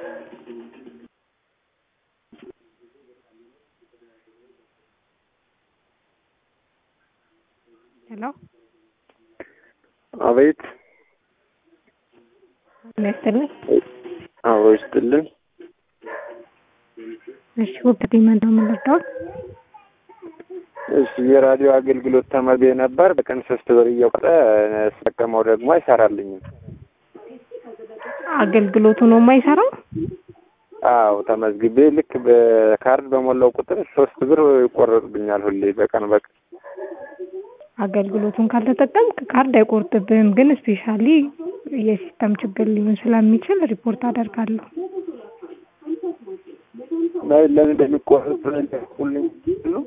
ሄሎ አቤት ጤና ይስጥልኝ። አዎ ይስጥልን። እሺ ወቅት ምንድን ነው የምንረዳው? እሺ የራዲዮ አገልግሎት ተመቤ ነበር። በቀን ሶስት ብር እየቆጠ ስጠቀመው ደግሞ አይሰራልኝም። አገልግሎቱ ነው የማይሰራው? አዎ ተመዝግቤ ልክ በካርድ በሞላው ቁጥር ሶስት ብር ይቆረጥብኛል ሁሌ በቀን በቀን አገልግሎቱን ካልተጠቀምክ ካርድ አይቆርጥብህም፣ ግን ስፔሻሊ የሲስተም ችግር ሊሆን ስለሚችል ሪፖርት አደርጋለሁ። ለምን እንደሚቆረጥ ሁልኝ ነው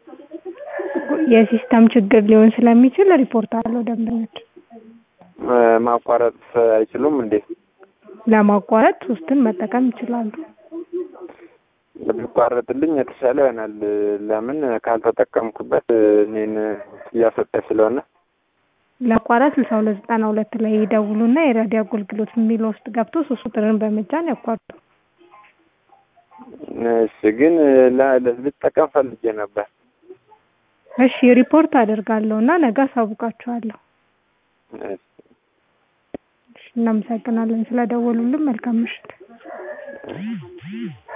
የሲስተም ችግር ሊሆን ስለሚችል ሪፖርት አለው ደንበኞች ማቋረጥ አይችሉም እንዴ? ለማቋረጥ ሶስትን መጠቀም ይችላሉ። ቢቋረጥልኝ የተሻለ ይሆናል። ለምን ካልተጠቀምኩበት እኔን እያሰጠኝ ስለሆነ ለማቋረጥ ስልሳ ሁለት ዘጠና ሁለት ላይ ይደውሉና የራዲዮ አገልግሎት የሚለው ውስጥ ገብቶ ሶስት ቁጥርን በመጫን ያቋርጡ። እሺ፣ ግን ልጠቀም ፈልጌ ነበር። እሺ ሪፖርት አደርጋለሁ እና ነገ አሳውቃችኋለሁ። እሺ፣ እናመሰግናለን ስለደወሉልን። መልካም ምሽት።